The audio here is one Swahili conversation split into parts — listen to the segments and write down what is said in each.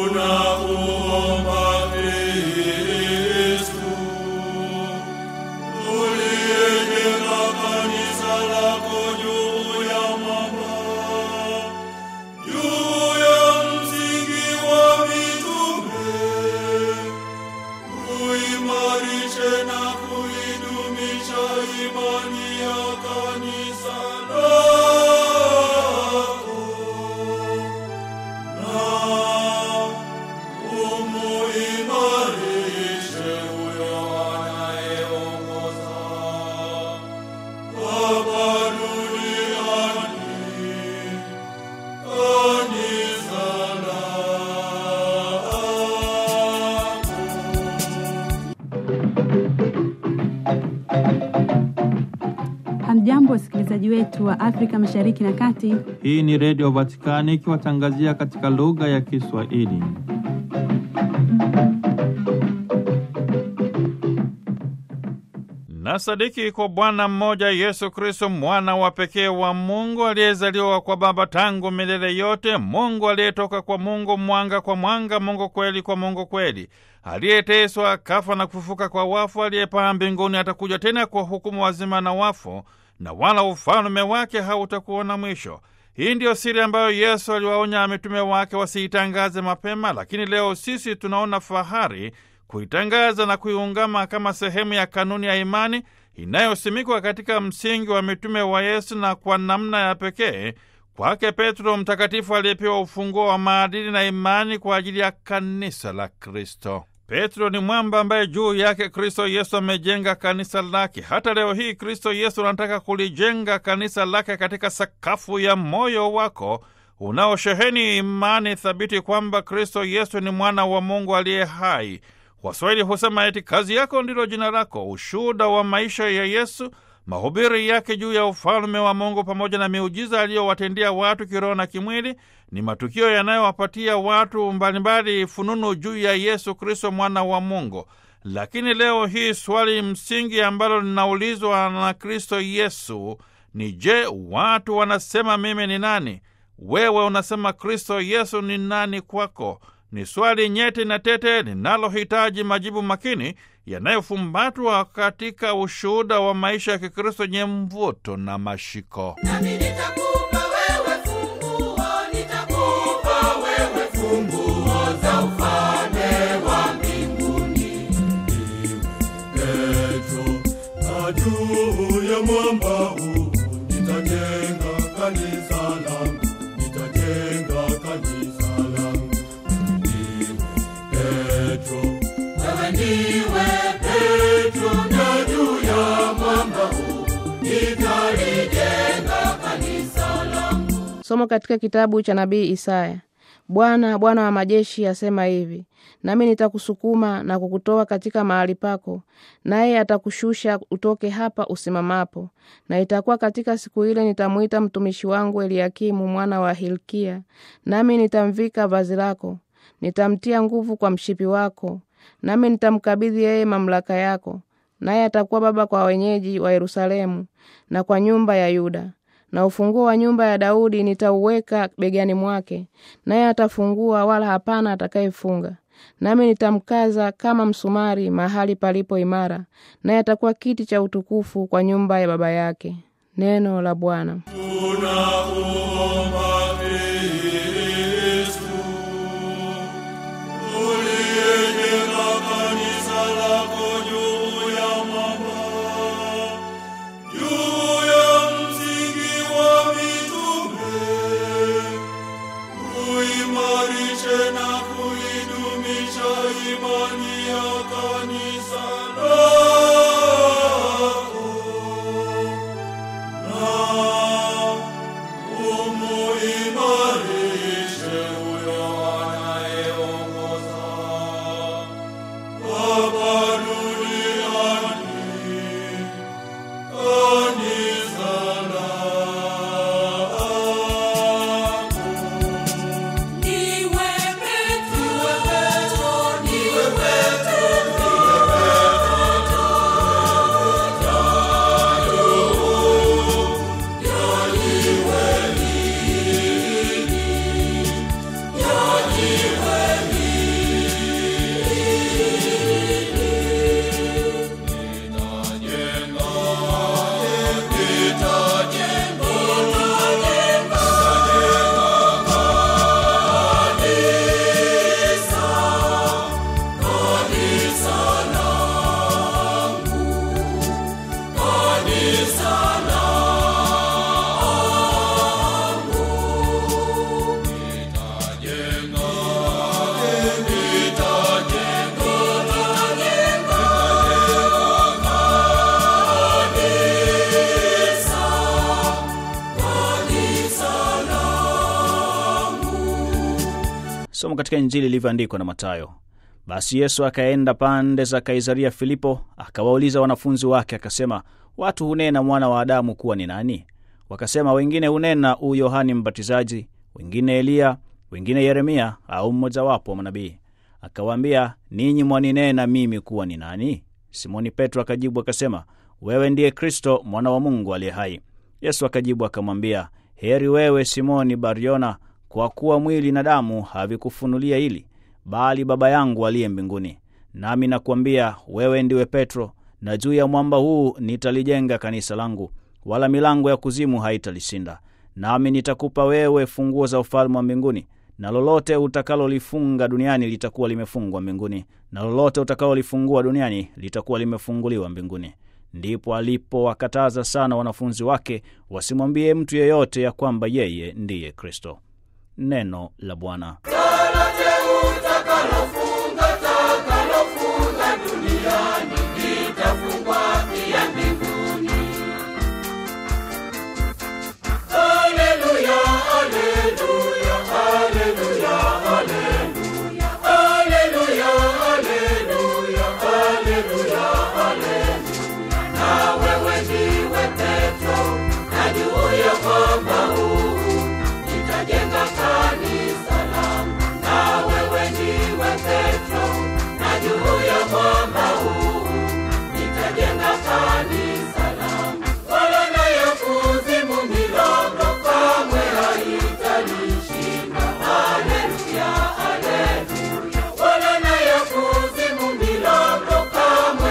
Hamjambo, wasikilizaji wetu wa Afrika Mashariki na Kati. Hii ni Redio Vatikani ikiwatangazia katika lugha ya Kiswahili. Na sadiki kwa Bwana mmoja Yesu Kristo, mwana wa pekee wa Mungu aliyezaliwa kwa Baba tangu milele yote, Mungu aliyetoka kwa Mungu, mwanga kwa mwanga, Mungu kweli kwa Mungu kweli, aliyeteswa kafa na kufufuka kwa wafu, aliyepaa mbinguni, atakuja tena kwa hukumu wazima na wafu, na wala ufalme wake hautakuwa na mwisho. Hii ndiyo siri ambayo Yesu aliwaonya mitume wake wasiitangaze mapema, lakini leo sisi tunaona fahari kuitangaza na kuiungama kama sehemu ya kanuni ya imani inayosimikwa katika msingi wa mitume wa Yesu, na kwa namna ya pekee kwake Petro Mtakatifu aliyepewa ufunguo wa maadili na imani kwa ajili ya kanisa la Kristo. Petro ni mwamba ambaye juu yake Kristo Yesu amejenga kanisa lake. Hata leo hii Kristo Yesu anataka kulijenga kanisa lake katika sakafu ya moyo wako unaosheheni imani thabiti kwamba Kristo Yesu ni mwana wa Mungu aliye hai. Waswahili husema eti kazi yako ndilo jina lako. Ushuhuda wa maisha ya Yesu, mahubiri yake juu ya ufalme wa Mungu pamoja na miujiza aliyowatendea watu kiroho na kimwili ni matukio yanayowapatia watu mbalimbali fununu juu ya Yesu Kristo mwana wa Mungu. Lakini leo hii swali msingi ambalo linaulizwa na Kristo Yesu ni je, watu wanasema mimi ni nani? Wewe unasema Kristo Yesu ni nani kwako? Ni swali nyeti na tete linalohitaji majibu makini yanayofumbatwa katika ushuhuda wa maisha ya Kikristo yenye mvuto na mashiko. Nami nitakupa wewe funguo, nitakupa wewe funguo za ufalme wa mbinguni. Petro, na juu ya mwamba huu nitajenga kanisa langu, nitajenga kanisa langu. Ndiwe Petro, Wewe ndiwe Petro, na juu ya mwamba huu nitalijenga kanisa langu. Somo katika kitabu cha nabii Isaya. Bwana, Bwana wa majeshi asema hivi: nami nitakusukuma na kukutoa katika mahali pako, naye atakushusha utoke hapa usimamapo. Na itakuwa katika siku ile nitamwita mtumishi wangu Eliakimu mwana wa Hilkia, nami nitamvika vazi lako, nitamtia nguvu kwa mshipi wako, nami nitamkabidhi yeye mamlaka yako, naye atakuwa baba kwa wenyeji wa Yerusalemu na kwa nyumba ya Yuda na ufunguo wa nyumba ya Daudi nitauweka begani mwake, naye atafungua, wala hapana atakayefunga. Nami nitamkaza kama msumari mahali palipo imara, naye atakuwa kiti cha utukufu kwa nyumba ya baba yake. Neno la Bwana. tunakuomba Kristu, uliyejenga kanisa lako juu ya mwamba, juu ya msingi wa mitume, uimarishe na kuidumisha imani ya kanisa lako na umuimarishe huyo anayeongoza hapa duniani kanisa lako. Niwe Petro, niwe Petro, Somo katika Injili ilivyoandikwa na Mathayo. Basi Yesu akaenda pande za Kaisaria Filipo, akawauliza wanafunzi wake, akasema, watu hunena mwana wa Adamu kuwa ni nani? Wakasema, wengine hunena u Yohani Mbatizaji, wengine Eliya, wengine Yeremia au mmojawapo wa manabii. Akawaambia, ninyi mwaninena mimi kuwa ni nani? Simoni Petro akajibu akasema, wewe ndiye Kristo mwana wa Mungu aliye hai. Yesu akajibu akamwambia, heri wewe Simoni Bariona, kwa kuwa mwili na damu havikufunulia hili, bali Baba yangu aliye mbinguni. Nami nakuambia wewe ndiwe Petro, na juu ya mwamba huu nitalijenga kanisa langu, wala milango ya kuzimu haitalishinda. Nami nitakupa wewe funguo za ufalme wa mbinguni, na lolote utakalolifunga duniani litakuwa limefungwa mbinguni, na lolote utakalolifungua duniani litakuwa limefunguliwa mbinguni. Ndipo alipowakataza sana wanafunzi wake wasimwambie mtu yeyote ya kwamba yeye ndiye Kristo. Neno la Bwana. Lolote utakalofunga takalofunga duniani litafungwa pia mbinguni. Haleluya, haleluya, haleluya, haleluya. Haleluya, haleluya, haleluya, haleluya. Na wewe ndiwe Petro, na juu ya mwamba huu nitajenga kanisa langu. Na wewe ndiwe Petro, na juu ya mwamba huu nitajenga kanisa langu. Wala na ya kuzimu milango kamwe haitalishinda. Haleluya, haleluya. Wala na ya kuzimu milango kamwe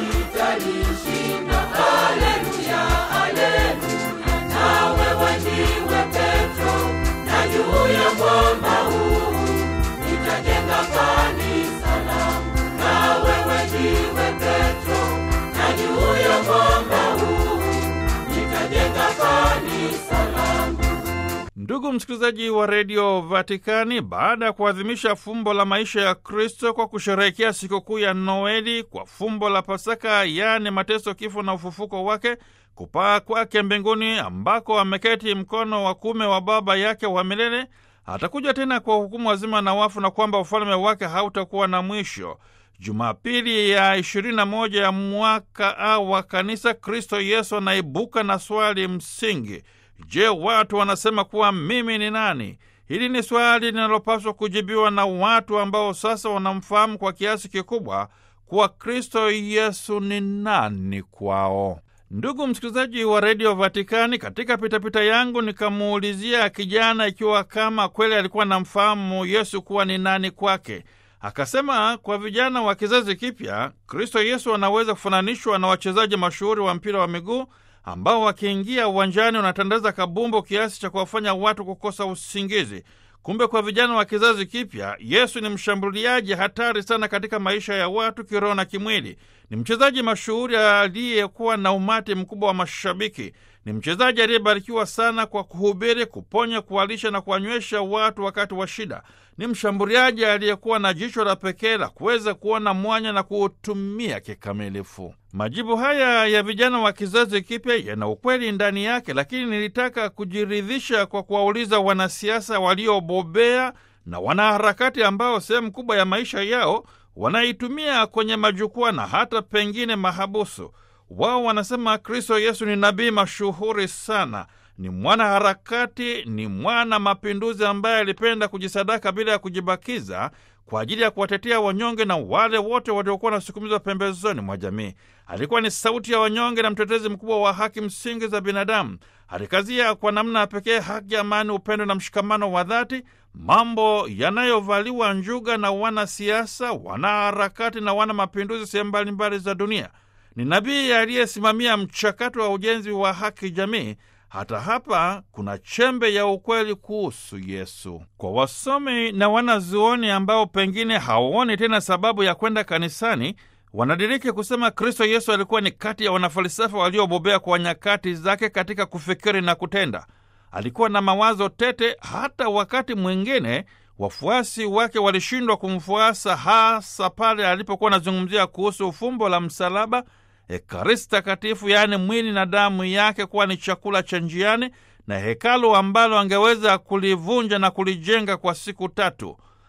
haitalishinda. Haleluya, haleluya. Na wewe ndiwe Petro, na juu ya mwamba huu nitajenga kanisa langu. Na wewe ndiwe Petro, na juu ya mwamba huu nitajenga kanisa langu. Ndugu msikilizaji wa redio Vatikani, baada ya kuadhimisha fumbo la maisha ya Kristo kwa kusherehekea sikukuu ya Noeli kwa fumbo la Pasaka, yaani mateso, kifo na ufufuko wake, kupaa kwake mbinguni ambako ameketi mkono wa kume wa Baba yake wa milele, atakuja tena kwa hukumu wazima na wafu, na kwamba ufalme wake hautakuwa na mwisho. Jumapili ya 21 ya mwaka A wa Kanisa, Kristo Yesu anaibuka na swali msingi: Je, watu wanasema kuwa mimi ni nani? Hili ni swali linalopaswa kujibiwa na watu ambao sasa wanamfahamu kwa kiasi kikubwa kuwa Kristo Yesu ni nani kwao. Ndugu msikilizaji wa redio Vatikani, katika pitapita yangu nikamuulizia kijana ikiwa kama kweli alikuwa namfahamu Yesu kuwa ni nani kwake. Akasema kwa vijana wa kizazi kipya, Kristo Yesu anaweza kufananishwa na wachezaji mashuhuri wa mpira wa miguu ambao wakiingia uwanjani wanatandaza kabumbu kiasi cha kuwafanya watu kukosa usingizi. Kumbe kwa vijana wa kizazi kipya, Yesu ni mshambuliaji hatari sana katika maisha ya watu kiroho na kimwili. Ni mchezaji mashuhuri aliyekuwa na umati mkubwa wa mashabiki. Ni mchezaji aliyebarikiwa sana kwa kuhubiri, kuponya, kuwalisha na kuwanywesha watu wakati wa shida. Ni mshambuliaji aliyekuwa na jicho la pekee la kuweza kuona mwanya na kuutumia kikamilifu. Majibu haya ya vijana wa kizazi kipya yana ukweli ndani yake, lakini nilitaka kujiridhisha kwa kuwauliza wanasiasa waliobobea na wanaharakati ambao sehemu kubwa ya maisha yao wanaitumia kwenye majukwaa na hata pengine mahabusu. Wao wanasema Kristo Yesu ni nabii mashuhuri sana, ni mwanaharakati, ni mwana mapinduzi ambaye alipenda kujisadaka bila ya kujibakiza kwa ajili ya kuwatetea wanyonge na wale wote waliokuwa wanasukumizwa pembezoni mwa jamii. Alikuwa ni sauti ya wanyonge na mtetezi mkubwa wa haki msingi za binadamu. Alikazia kwa namna ya pekee haki, amani, upendo na mshikamano wa dhati, mambo yanayovaliwa njuga na wanasiasa, wanaharakati na wana mapinduzi sehemu mbalimbali za dunia. Ni nabii aliyesimamia mchakato wa ujenzi wa haki jamii. Hata hapa kuna chembe ya ukweli kuhusu Yesu. Kwa wasomi na wanazuoni ambao pengine hawaoni tena sababu ya kwenda kanisani, wanadiriki kusema Kristo Yesu alikuwa ni kati ya wanafalsafa waliobobea kwa nyakati zake katika kufikiri na kutenda. Alikuwa na mawazo tete, hata wakati mwingine wafuasi wake walishindwa kumfuasa, hasa pale alipokuwa anazungumzia kuhusu ufumbo la msalaba, Ekaristi Takatifu, yaani mwili na damu yake kuwa ni chakula cha njiani na hekalu ambalo angeweza kulivunja na kulijenga kwa siku tatu.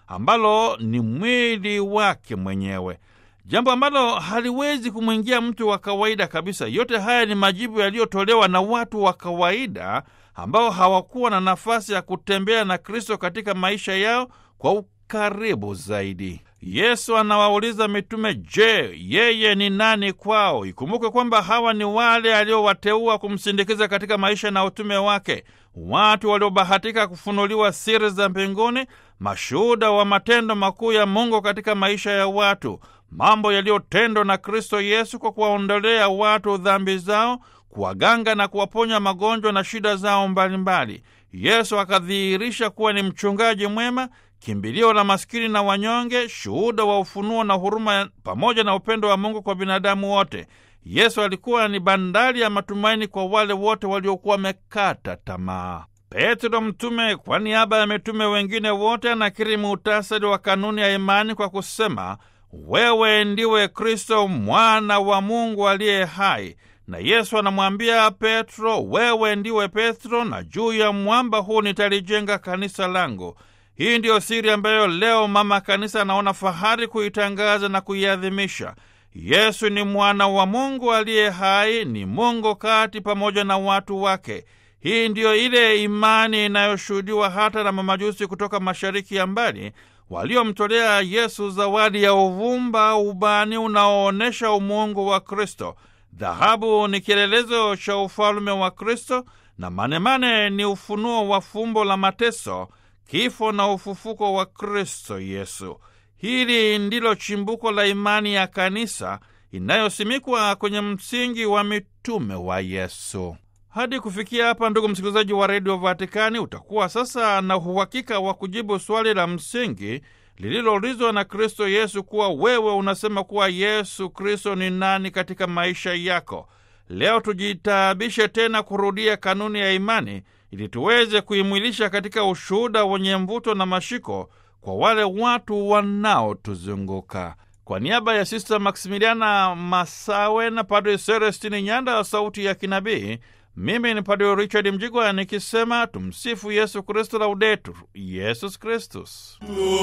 ambalo ni mwili wake mwenyewe, jambo ambalo haliwezi kumwingia mtu wa kawaida kabisa. Yote haya ni majibu yaliyotolewa na watu wa kawaida ambao hawakuwa na nafasi ya kutembea na Kristo katika maisha yao kwa ukaribu zaidi. Yesu anawauliza mitume, je, yeye ni nani kwao? Ikumbuke kwamba hawa ni wale aliowateua kumsindikiza katika maisha na utume wake, watu waliobahatika kufunuliwa siri za mbinguni, mashuhuda wa matendo makuu ya Mungu katika maisha ya watu, mambo yaliyotendwa na Kristo Yesu kwa kuwaondolea watu dhambi zao, kuwaganga na kuwaponya magonjwa na shida zao mbalimbali. Yesu akadhihirisha kuwa ni mchungaji mwema kimbilio la maskini na wanyonge, shuhuda wa ufunuo na huruma pamoja na upendo wa Mungu kwa binadamu wote. Yesu alikuwa ni bandari ya matumaini kwa wale wote waliokuwa wamekata tamaa. Petro mtume kwa niaba ya mitume wengine wote anakiri muhtasari wa kanuni ya imani kwa kusema, wewe ndiwe Kristo mwana wa Mungu aliye hai. Na Yesu anamwambia Petro, wewe ndiwe Petro, na juu ya mwamba huu nitalijenga kanisa langu. Hii ndiyo siri ambayo leo mama kanisa anaona fahari kuitangaza na kuiadhimisha. Yesu ni mwana wa Mungu aliye hai, ni Mungu kati pamoja na watu wake. Hii ndiyo ile imani inayoshuhudiwa hata na mamajusi kutoka mashariki ya mbali waliomtolea Yesu zawadi ya uvumba ubani unaoonyesha umungu wa Kristo. Dhahabu ni kielelezo cha ufalume wa Kristo na manemane ni ufunuo wa fumbo la mateso kifo na ufufuko wa Kristo Yesu. Hili ndilo chimbuko la imani ya kanisa inayosimikwa kwenye msingi wa mitume wa Yesu. Hadi kufikia hapa, ndugu msikilizaji wa redio Vatikani, utakuwa sasa na uhakika wa kujibu swali la msingi lililoulizwa na Kristo Yesu kuwa wewe unasema kuwa Yesu Kristo ni nani katika maisha yako. Leo tujitaabishe tena kurudia kanuni ya imani ili tuweze kuimwilisha katika ushuhuda wenye mvuto na mashiko kwa wale watu wanaotuzunguka. Kwa niaba ya Sista Maksimiliana Masawe na Padre Celestini Nyanda wa Sauti ya Kinabii, mimi ni Padre Richard Mjigwa nikisema tumsifu Yesu Kristu, laudetur Yesus Kristus.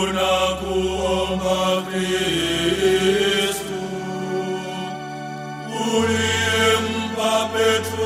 Tunakuomba Kristu, uliyempa Petro